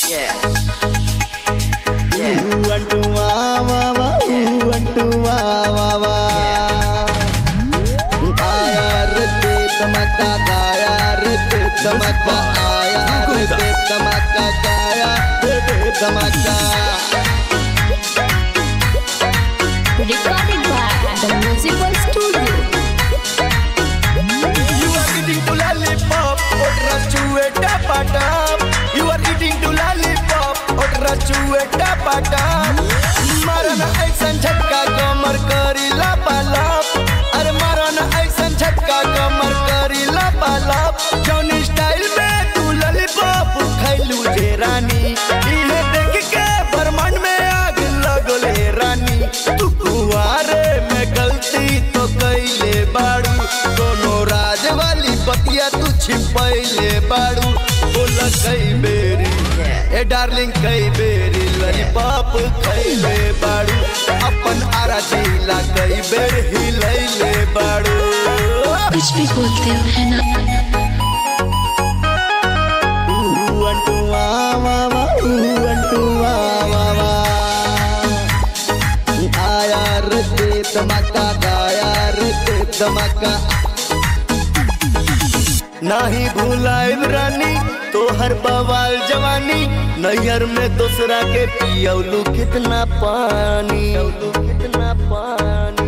ఊ అంటూ వా వా వా ఊ అంటూ వా వా వా आया रे ते तमका गाया रे ते तमका आया रे ते तमका गाया रे ते तमका Recorded by the Musical Studio. You are eating to lollipop, otra chueta patap. You are eating to lollipop, otra chueta patap. मारा ना ऐसन झटका कमर करी लापालाप अरे मारा ना ऐसन झटका कमर करी लापालाप जौन स्टाइल में तू लॉलीपॉप खैलू जे रानी इहे देख के ब्रह्मांड में आग लगले रानी तू कुआरे में गलती तो कैले बाड़ू कोनो राज वाली बतिया तू छिपैले बाड़ू बोला कई बेरी ए डार्लिंग कई बेरी लॉलीपॉप खैले बाड़ू अपन आरा जिला कई बेर हिलैले बाड़ू कुछ भी बोलते हो है ना ఊ అంటూ వా వా వా ఊ అంటూ వా వా వా आया रे ते तमका गाया रे ते तमका नाही भूलाइब रानी तोहर बवाल जवानी नैहर में दूसरा के पियौलू कितना पानी कितना पानी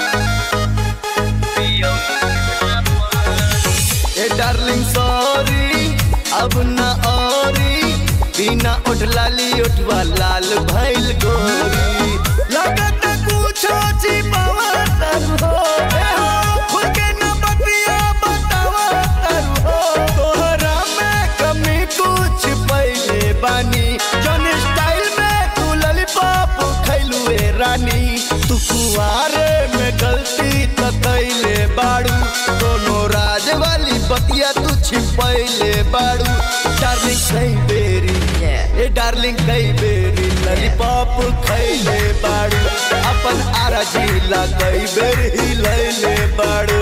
ए डार्लिंग सॉरी अब ना औरी बिना उठ लाली उठवा लाल भइल गोरी लगत कुछ छिपावा तर हो ए हो खुल के न बतिया बतावा तर हो तोहरा में कमी कुछ पहले बानी जौन स्टाइल में तू लॉलीपॉप खैलू ए रानी तू कुआरे में गलती त कैले बाड़ू दोनों राज वाली बतिया तू छिपैले बाड़ू डार्लिंग कई बेरी ए डार्लिंग कई बेरी लॉलीपॉप खैले बाड़ू अपन आरा जिला कई बेर हिलैले बाड़ू